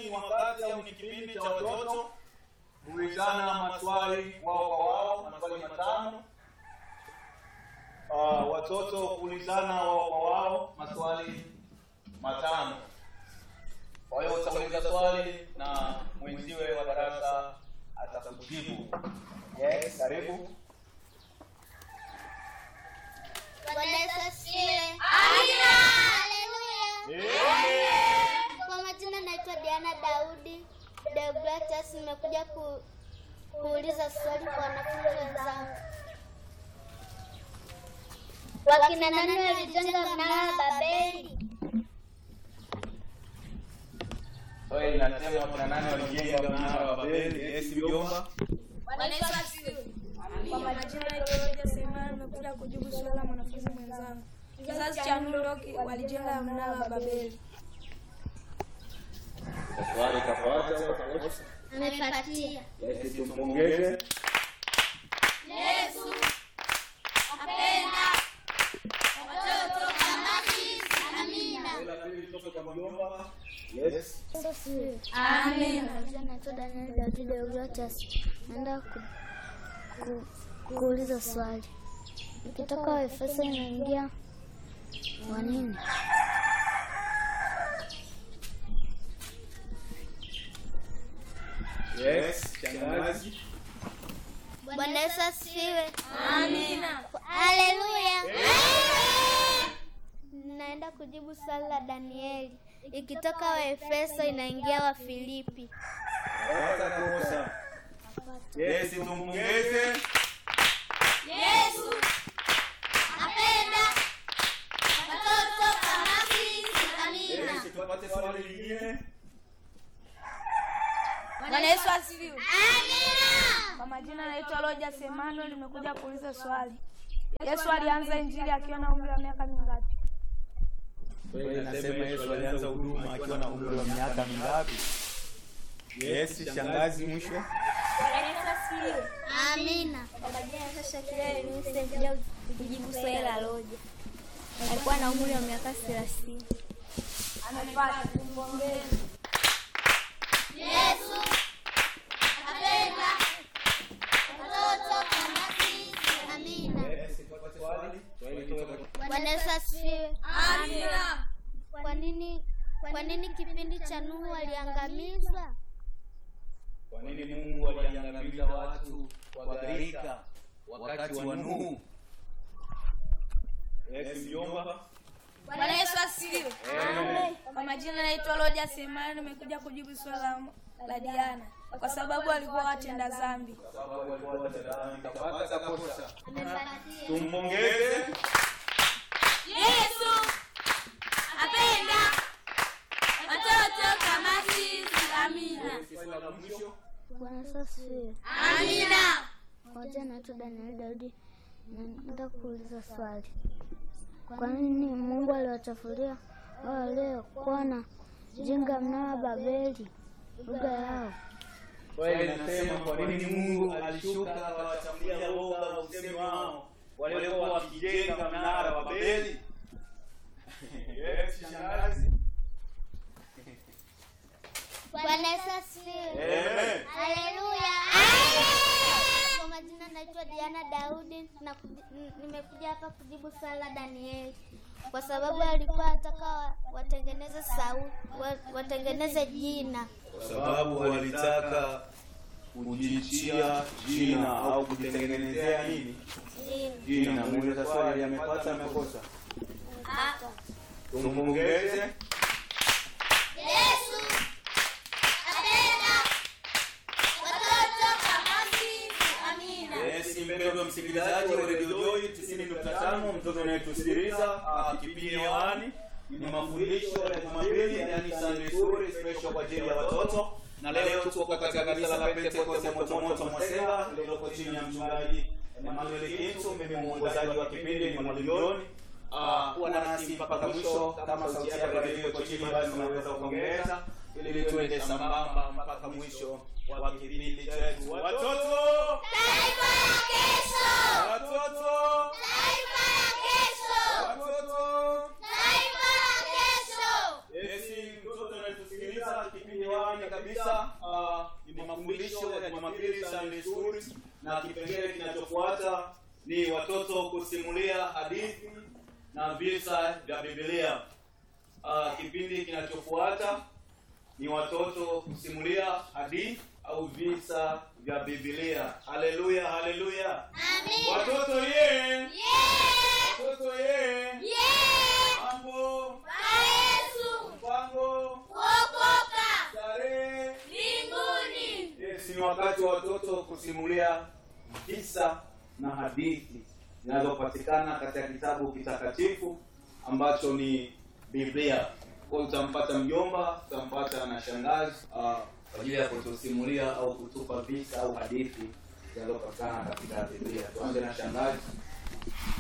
ni wakati au ni kipindi cha watoto kuulizana maswali wao kwa wao, maswali matano. Uh, watoto kuulizana wao kwa wao maswali matano. Kwa hiyo utauliza swali na mwenziwe wa darasa atakujibu. Yes, karibu. Bwana Yesu asifiwe. Amina. Haleluya. Kwa majina naitwa Diana Daudi Deogratias, nimekuja ku, kuuliza swali kwa wanafunzi wenzangu. Wakina nani walijenga mnara wa Babeli? Swali linasema wakina nani walijenga mnara wa Babeli? Yes, mjomba. Bwana Yesu asifiwe. Kwa majina naitwa Roja Semana, nimekuja kujibu swali la mwanafunzi mwenzangu. Kizazi cha Nuroki walijenga mnara wa Babeli. Swali kafuata au kakosa? Amepatia. Yes, tumpongeze. Yesu apenda watoto kama sisi. Amina. Swali la pili kutoka kwa mjomba. Yes. Amina. Naitwa Daniel Daudi Deogratias. Naenda ku, ku, kuuliza swali. Ikitoka Waefeso inaingia wa nini? Yes, shangazi. Bwana Yesu asifiwe. Amina. Haleluya. Naenda kujibu swali la Danieli. Ikitoka Waefeso inaingia wa Filipi. Kakosa kosa. Yes, tumpongeze. Yesu apenda watoto kama sisi. Amina. Yes, tupate swali lingine. Bwana Yesu asifiwe. Amina. Kwa majina naitwa Roja Semano, nimekuja kuuliza swali. Yesu alianza injili akiwa na umri wa miaka mingapi? Swali linasema Yesu alianza huduma akiwa na umri wa miaka mingapi? Yes, shangazi mwisho. Bwana Yesu asifiwe. Amina. Kwa majina naitwa Shakira Eunice, nimekuja kujibu swali la Roja. Alikuwa na umri wa miaka 30. Amepata, tumpongeze. Yesu apenda watoto kama sisi. Amina. Yes, tupate swali. Swali kutoka kwa Bwana Yesu asifiwe. Amina. Kwa nini kwa nini kipindi cha Nuhu waliangamizwa? Kwa nini Mungu aliangamiza watu kwa gharika wakati wa Nuhu? Yes, mjomba. Bwana Yesu asifiwe. Kwa majina naitwa Roja Semani, nimekuja kujibu swali la, la Diana kwa sababu walikuwa watenda dhambi. Sababu alikuwa watendani kapata kosa. Amepatia. Tumpongeze. Yesu apenda watoto kama sisi. Amina. Swali la mwisho. Bwana Yesu asifiwe. Amina. Moja naitwa Daniel Daudi. Naenda kuuliza swali. Kwa nini Mungu aliwachafulia wao waliokuwa na jenga mnara wa Babeli lugha yao? Swali linasema kwa nini Mungu alishuka akawachafulia lugha na usemi wao waliokuwa wakijenga mnara wa Babeli? Yes, shangazi. Bwana Yesu asifiwe. Amen. Haleluya. Kwa majina naitwa Diana Daudi na kuji- n- nimekuja hapa kujibu swali la Danieli kwa sababu alikuwa anataka wa- watengeneze sauti wa- watengeneze jina. Kwa sababu walitaka kujichia jina au kujitengenezea nini? Jina. Muuliza swali amepata amekosa? Tumpongeze. Yesu apenda watoto kama sisi. Amina. Yes, mpendwa msikilizaji wa Radio Joy 90.5 mtoto unayetusikiliza ah, kipindi hewani ni mafundisho ya Jumapili yani Sunday School special kwa ajili ya watoto na leo tuko katika kanisa la Pentecost moto moto Mwasela lililoko chini ya mchungaji Emmanuel Kintu mimi mwongozaji wa kipindi ni Mwalimu John Ah, kuwa nasi mpaka mwisho kama sauti yako ya redio iko chini basi unaweza kuongeza ili tuende sambamba mpaka mwisho wa kipindi chetu watoto Taifa la kesho. Watoto! Taifa la kesho. Watoto! Taifa la kesho. Yesi, mtoto anayetusikiliza kipindi hewani na kipengele kinachofuata ni watoto kusimulia hadithi na visa vya Biblia. Uh, kipindi kinachofuata ni watoto kusimulia hadithi au visa vya Biblia. Haleluya, haleluya. Amina. Watoto ye, Yeah. watoto ye, Yeah. mambo, Bwana Yesu. mpango, Kuokoka. starehe. Mbinguni. Yes, ni wakati wa watoto kusimulia visa na hadithi zinazopatikana katika kitabu kitakatifu ambacho ni Biblia. Kwa hiyo utampata mjomba, utampata na shangazi ah, kwa ajili ya kutusimulia au kutupa visa au hadithi zinazopatikana katika Biblia. Tuanze na shangazi.